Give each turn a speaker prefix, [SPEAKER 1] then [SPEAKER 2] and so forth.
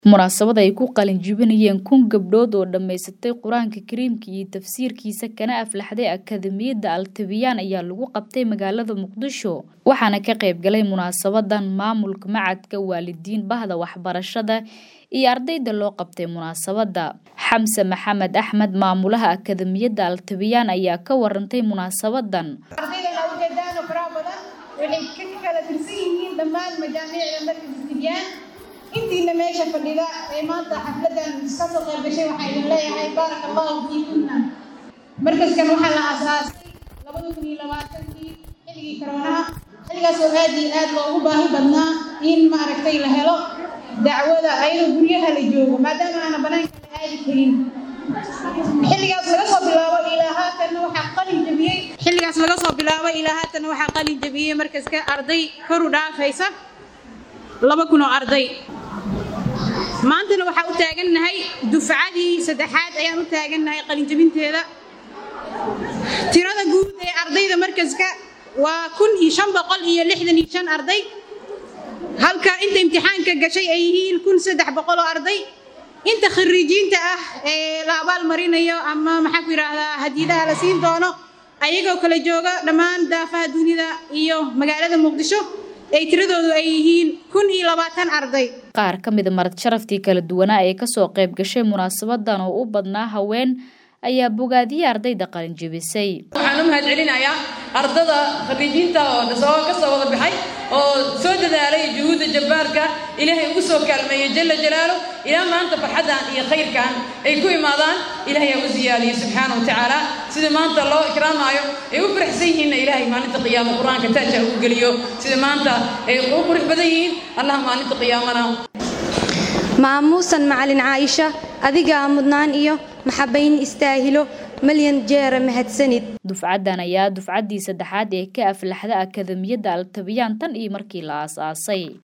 [SPEAKER 1] Munaasabad ay ku qalin jebinayeen kun gabdhood oo dhammaysatay Qur'aanka Kariimka iyo tafsiirkiisa kana aflaxday Akadeemiyadda Al-Tibyaan ayaa lagu qabtay magaalada Muqdisho waxaana ka qayb galay munaasabadan maamulka macadka waalidiin bahda waxbarashada iyo ardayda loo qabtay munaasabada xamse maxamed axmed maamulaha Akadeemiyadda Al-Tibyaan ayaa ka warantay munaasabadan
[SPEAKER 2] ardayda ujeedaan oo faraha badan waxay ka kala tirsan yihiin dhammaan majaamiicda markas tibyaan intiina meesha fadhida ee maanta xafladan ka soo qayb gashay waxaa idin leeyahay baaraka allahu fiikunna markaskan waxaa la aasaasay labada kun iyo labaatankii xilligii koroonaha xilligaas oo aad iyo aad loogu baahi badnaa in maaragtay la helo dacwada ayadoo guryaha la joogo maadaama aana banaanka la aadi karin xilligaas laga soo bilaabo ilaa haatanna waxaa qalin jabiyey xilligaas laga soo bilaabo ilaa haatanna waxaa qalin jabiyey markaska arday kor u dhaafaysa laba kun oo arday maantana waxaa u taagannahay dufcadii saddexaad ayaan u taagannahay qalinjabinteeda tirada guud ee ardayda markaska waa kun iyo shan boqol iyo lixdan iyo shan arday halka inta imtixaanka gashay ay yihiin kun saddex boqol oo arday inta khariijiinta ah ee la abaal marinayo ama maxaa ku yidhaahdaa hadiidaha la siin doono ayagoo kala jooga dhammaan daafaha dunida iyo magaalada muqdisho ay tiradoodu ay yihiin kun iyo labaatan arday
[SPEAKER 1] qaar ka mida marad sharaftii kala duwanaa ee kasoo qayb gashay munaasabadan oo u badnaa haween ayaa bogaadiyey ardayda qalin jebisay
[SPEAKER 3] waxaan u mahad celinayaa ardada khariijiinta oo soo ka soo wada baxay oo soo dadaalay juhuudda jabbaarka ilaahay ugu soo kaalmeeyey jalla jalaalu ilaa maanta farxaddan iyo khayrkan ay ku imaadaan ilaahay aa u siyaadiyey subxaana wa tacaala sida maanta loo ikraamaayo ay u faraxsan yihiinna ilaahay maalinta qiyaama qur-aanka taaja ugu geliyo sida maanta ay u qurux badan yihiin allah maalinta qiyaamana
[SPEAKER 4] maamuusan macalin caaisha adigaa mudnaan iyo maxabayn istaahilo malyan jeera mahadsanid
[SPEAKER 1] dufcaddan ayaa dufcaddii saddexaad ee ka aflaxda akadeemiyadda al-tibyaan tan iyo markii la aasaasay